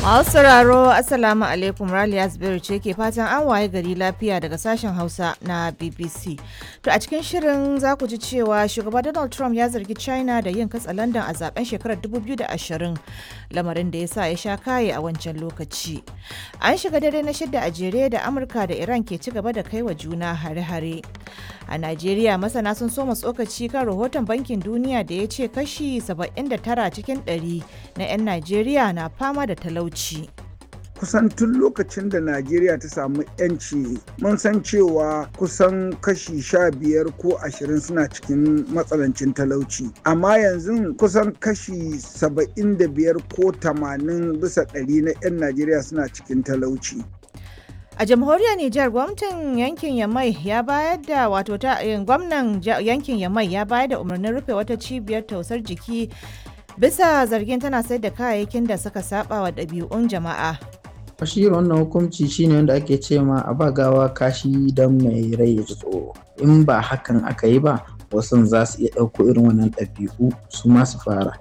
Masu sauraro Assalamu alaikum Raliya Zubairu ce ke fatan an waye gari lafiya daga sashen Hausa na BBC. To a cikin shirin za ku ji cewa shugaba Donald Trump ya zargi China da yin katsalandan a zaben shekarar 2020 lamarin da ya sa ya sha kaye a wancan lokaci. An shiga dare na shidda a jere da Amurka da Iran ke ci gaba da kai wa juna hare-hare. A Najeriya masana sun soma tsokaci kan rahoton bankin duniya da ya ce kashi 79 cikin 100 na 'yan Najeriya na fama da talauci. kusan tun lokacin da najeriya ta samu yanci mun san cewa kusan kashi sha biyar ko ashirin suna cikin matsalancin talauci amma yanzu kusan kashi saba'in da biyar ko tamanin bisa ɗari na 'yan najeriya suna cikin talauci A jamhuriyar Nijar gwamnatin yankin Yamai ya bayar da wato ta gwamnan yankin Yamai ya bayar da umarnin rufe wata cibiyar tausar jiki bisa zargin tana sayar da kayayyakin da suka saba wa ɗabi'un jama'a. shi wannan hukunci shine wanda ake ce ma a ba gawa kashi don mai rai ya tsoro in ba hakan aka yi ba wasu za su iya ɗauko irin wannan ɗabi'u su ma su fara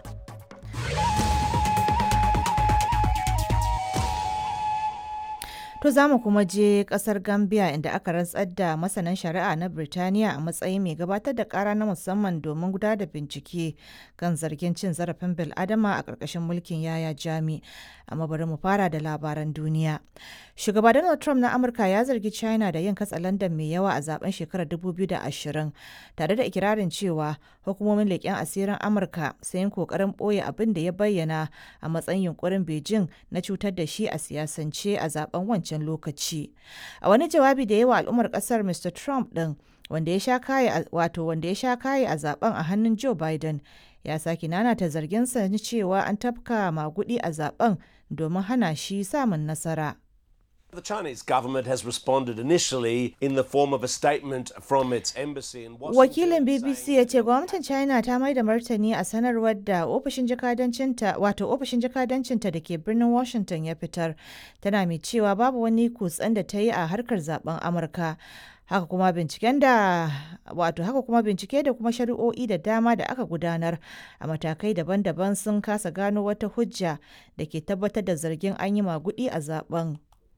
To za mu kuma je kasar Gambia inda aka rantsar da masanan shari'a na Birtaniya a matsayin mai gabatar da kara na musamman domin gudanar da bincike kan zargin cin zarafin bil'adama a ƙarƙashin mulkin yaya jami. Amma bari mu fara da labaran duniya. Shugaba Donald Trump na Amurka ya zargi China da yin katsalandan mai yawa a zaben shekarar 2020 tare da ikirarin cewa hukumomin leƙen asirin Amurka sun yi ƙoƙarin ɓoye abin da ya bayyana a matsayin yunkurin Beijing na cutar da shi a siyasance a zaben wancan wancan lokaci a wani jawabi da yawa al'ummar kasar mr trump din wanda ya sha kaye wato wanda ya sha kaye a zaben a hannun joe biden ya sake nanata zarginsa na cewa an tafka magudi a zaben domin hana shi samun nasara The Chinese government has responded initially in the form of a statement from its embassy in Washington. Wakilin BBC ya ce gwamnatin China ta mai da martani a sanarwar da ofishin jakadancinta wato ofishin jakadancinta da ke birnin Washington ya fitar. Tana mai cewa babu wani kutsen da ta yi a harkar zaben Amurka. Haka kuma binciken da wato haka kuma bincike da kuma shari'o'i da dama da aka gudanar a matakai daban-daban sun kasa gano wata hujja da ke tabbatar da zargin an yi magudi a zaben.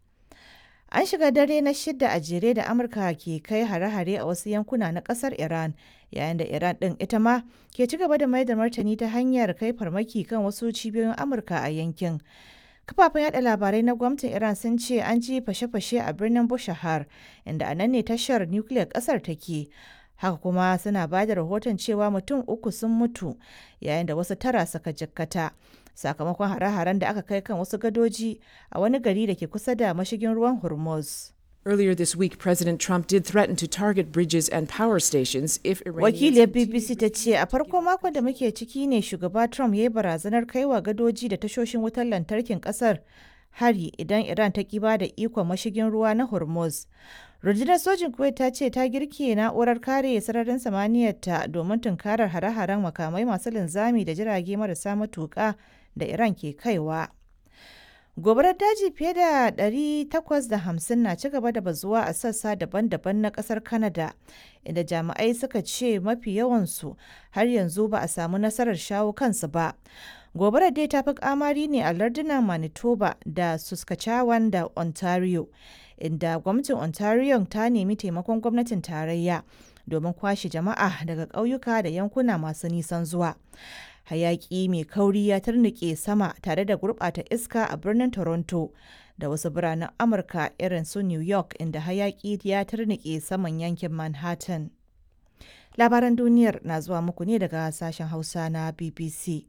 An shiga dare na shidda a jere da Amurka ke kai hare-hare a wasu yankuna na kasar Iran, yayin da Iran ɗin ita ma ke ci gaba da mai da martani ta hanyar kai farmaki kan wasu cibiyoyin Amurka a yankin. Kafafen yada labarai na gwamnatin Iran sun ce an ji fashe-fashe a birnin Bushahar, inda a nan ne tashar nukiliyar ƙasar take. Haka kuma suna ba da rahoton cewa mutum uku sun mutu yayin da wasu tara suka jikkata. sakamakon hare-haren da aka kai kan wasu gadoji a wani gari da ke kusa da mashigin ruwan Hormuz. Earlier this week, President Trump did threaten to target bridges and power stations if Wakiliyar BBC ta ce a farko makon da muke ciki ne shugaba Trump ya yi barazanar kaiwa gadoji da tashoshin wutar lantarkin kasar hari idan Iran ta kiba da ikon mashigin ruwa na Hormuz. Rundunar sojin Kuwait ta ce ta girke na'urar kare sararin samaniyarta domin tunkarar hare-haren makamai masu linzami da jirage marasa matuƙa da Iran ke kaiwa. Gobarar daji fiye da 850 na ci gaba da bazuwa a sassa daban-daban na kasar Canada, inda jami'ai suka ce mafi yawansu har yanzu ba a samu nasarar shawo kansu ba. Gobarar dai ta fi kamari ne a lardunan Manitoba da Saskatchewan da Ontario, inda gwamnatin Ontario ta nemi taimakon gwamnatin tarayya domin kwashe jama'a daga ƙauyuka da yankuna masu nisan zuwa. hayaki mai kauri ya tarnike sama tare da gurɓata iska a birnin toronto da wasu biranen amurka irin su new york inda hayaki ya tarnike saman yankin manhattan labaran duniyar na zuwa muku ne daga sashen hausa na bbc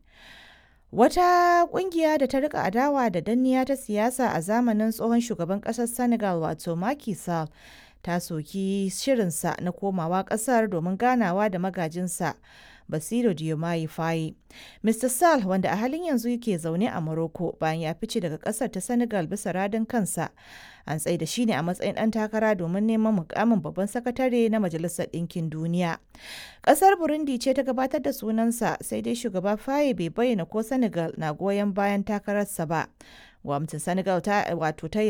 wata kungiya da ta rika adawa da danniya ta siyasa a zamanin tsohon shugaban kasar senegal wato Macky Sall ta soki shirinsa na komawa kasar domin ganawa da magajinsa Basiru Diomaye Faye. Mr. Sall wanda a halin yanzu yake zaune a Morocco bayan ya fice daga kasar ta Senegal bisa radin kansa. An tsaye da shi ne a matsayin ɗan takara domin neman mukamin babban sakatare na Majalisar Ɗinkin Duniya. Ƙasar Burundi ce ta gabatar da sunansa sai dai shugaba Faye bai bayyana ko Senegal na goyon bayan takararsa ba. Gwamnatin Senegal ta wato ta